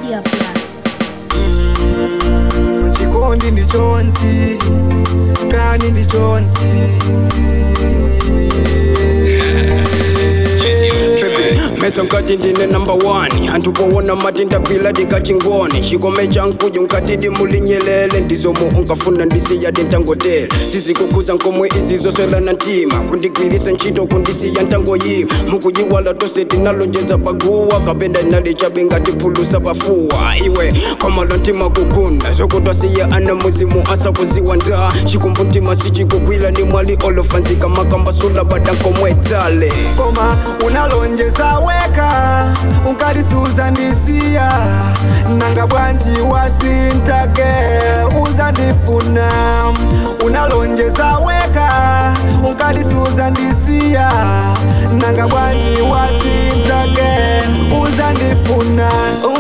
Media Plus. chikondi ndichonzi kani ndichonzi mesa nkati ndine number 1 anthu powona mati ndakwila ndikachingoni chikome chankuja nkatidi mulinyelele ndizomo unkafuna ndisiya ndintangotele sizikukhuza nkomwe izi zoselana ntima kundigwirisa ntchito kundisiya ntangoyima mukuyiwala tose tinalonjeza paguwa kapenda inalichabe ngatiphulusa pafuwa iwe khomalo ntima kukunda zokutwasiya ana muzimu asakuziwa nda chikumbu ntima sichikukwila ni mwali olofanzika makambasula badankomwetale koma unalonjeza weka unkadisuza ndisiya nanga bwanji wasintake uzandifuna unalonjeza weka unkadisuza ndisiya nanga bwanji wasintake uzandifuna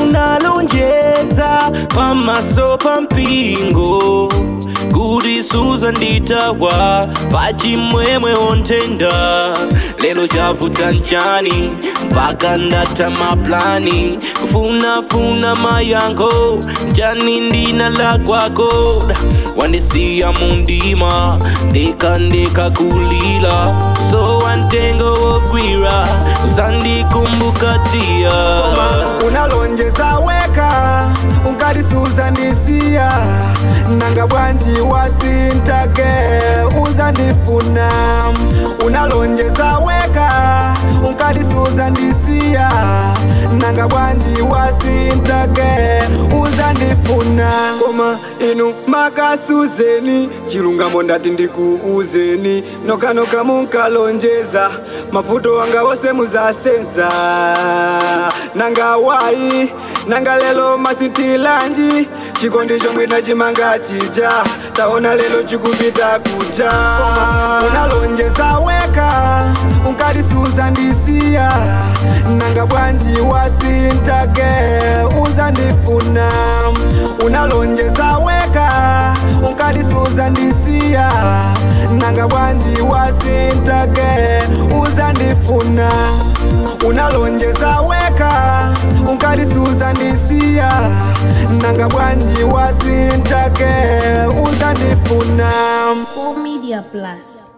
unalonjeza pamaso pa mpingo kuti suzanditawa pachimwemwe ontenda lelo chavuta nchani mpaka ndatha maplani kufunafuna mayankho njani ndina la kwako wandisiya mundima ndekandeka kulila so wantengo wogwira uzandikumbukatia unalonjeza weka unkadisuza ndisiya nanga bwanji wasintake uzandifuna unalonjeza weka unkadisuza ndisiya nanga bwanji wasintake uzandifuna koma inu makasuzeni chilungamo ndati ndikuuzeni nokanoka munkalonjeza mavuto wanga wose muzasenza nanga wayi nanga lelo masintilanji chikondi chomwe tachimanga chija taona lelo chikupita kuja unalonjeza weka unkadisuza ndisiya nanga bwanji wasintake uzandifuna unalonjeza weka unkadisuza ndisiya nanga bwanji wasintake uzandifuna unalonjeza weka unkadisuza ndisiya nanga bwanji wasintake uzandifuna Full Media Plus.